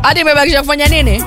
hadi imebakisha kufanya nini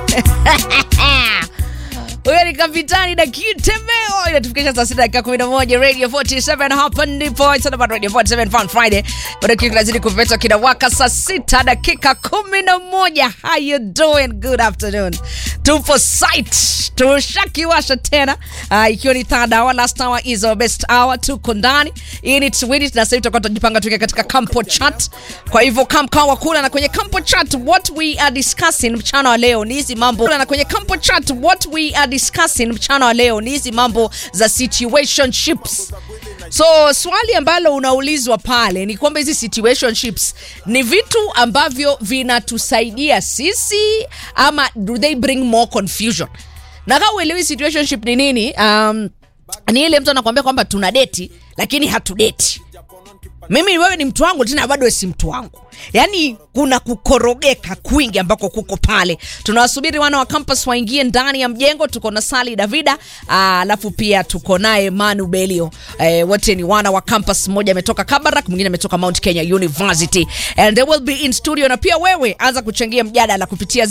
huyo ni kapitani na kitembeo inatufikisha saa sita dakika kumi na moja radio 47 hapa ndipo It's all about radio 47 fun friday bado kitu kinazidi kupetwa kinawaka saa sita dakika kumi na moja how you doing good afternoon tupo site tushakiwasha tena uh, ikiwa ni third hour last hour is our best hour tuko ndani hii ni Swedish na sasa hivi tutakuwa tunajipanga tuke katika campo chat kwa hivyo kamkawa kula na kwenye campo chat what we are discussing mchana wa leo ni hizi mambo na kwenye campo chat what we are discussing mchana wa leo ni hizi mambo za situationships so swali ambalo unaulizwa pale ni kwamba hizi situationships ni vitu ambavyo vinatusaidia sisi ama do they bring more confusion na kama uelewi situationship ni nini um, ni ile mtu anakuambia kwamba tuna deti lakini hatudeti mimi wewe ni mtu wangu tena bado wewe si mtu wangu yaani kuna kukorogeka kwingi ambako kuko pale tunawasubiri wana wa campus waingie ndani ya mjengo tuko na sali davida alafu pia tuko naye manu belio eh, wote ni wana wa campus mmoja ametoka kabarak mwingine ametoka mount kenya university and they will be in studio na pia wewe anza kuchangia mjadala kupitia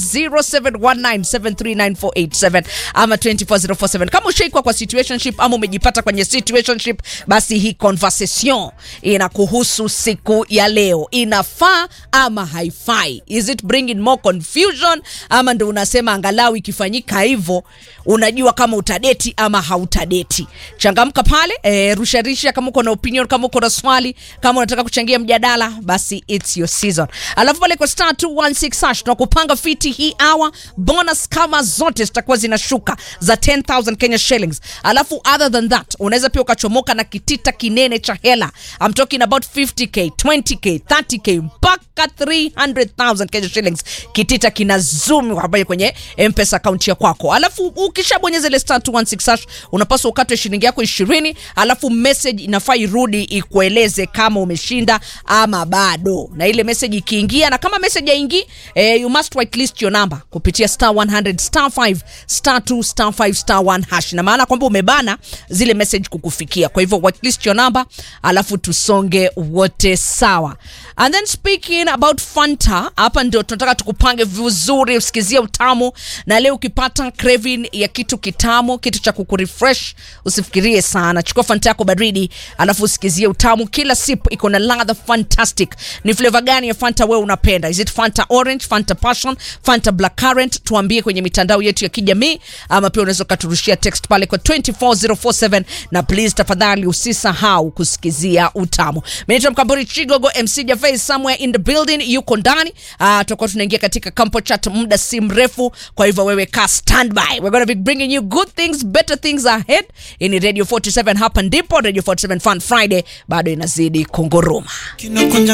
0719739487 ama 24047 kama ushaikwa kwa situationship ama umejipata kwenye situationship basi hii conversation inakuhusu siku ya leo inafaa ama haifai is it bringing more confusion ama ndo unasema angalau ikifanyika hivyo unajua kama utadeti ama hautadeti changamka pale e, rusharisha kama uko na opinion kama uko na swali kama unataka kuchangia mjadala basi its your season alafu pale kwa star 216 hash tunakupanga fiti hii hour bonus kama zote zitakuwa zinashuka za 10000 kenya shillings alafu other than that unaweza pia ukachomoka na kitita kinene cha hela I'm talking about 50k 20k 30k mpaka 300000 kenya shillings kitita kina zoom hapa kwenye mpesa akaunti ya kwako alafu ukishabonyeza ile star 216 hash unapaswa ukatwe shilingi yako 20 alafu message inafaa irudi ikueleze kama umeshinda ama bado na ile message ikiingia na kama message haingii eh, you must whitelist your number kupitia star 100 star 5 star 2 star 5 star 1 hash na maana kwamba umebana zile message kukufikia kwa hivyo whitelist your number alafu tusonge wote sawa and then speaking about fanta hapa ndio tunataka tukupange vizuri usikizie utamu na leo ukipata craving ya kitu kitamu kitu cha kukurefresh usifikirie sana chukua fanta yako baridi alafu usikizie utamu kila sip iko na ladha fantastic ni flavor gani ya fanta wewe unapenda is it fanta orange fanta passion fanta black currant tuambie kwenye mitandao yetu ya kijamii ama pia unaweza ukaturushia text pale kwa 24047 na please tafadhali usisahau kusikizia utamu menaitwa mkamburi chigogo mc jafe somewhere in the building yuko ndani uh, tutakuwa tunaingia katika campo chat muda si mrefu kwa hivyo wewe ka standby we're gonna be bringing you good things better things ahead ini radio 47 hapa ndipo radio 47 fun friday bado inazidi kunguruma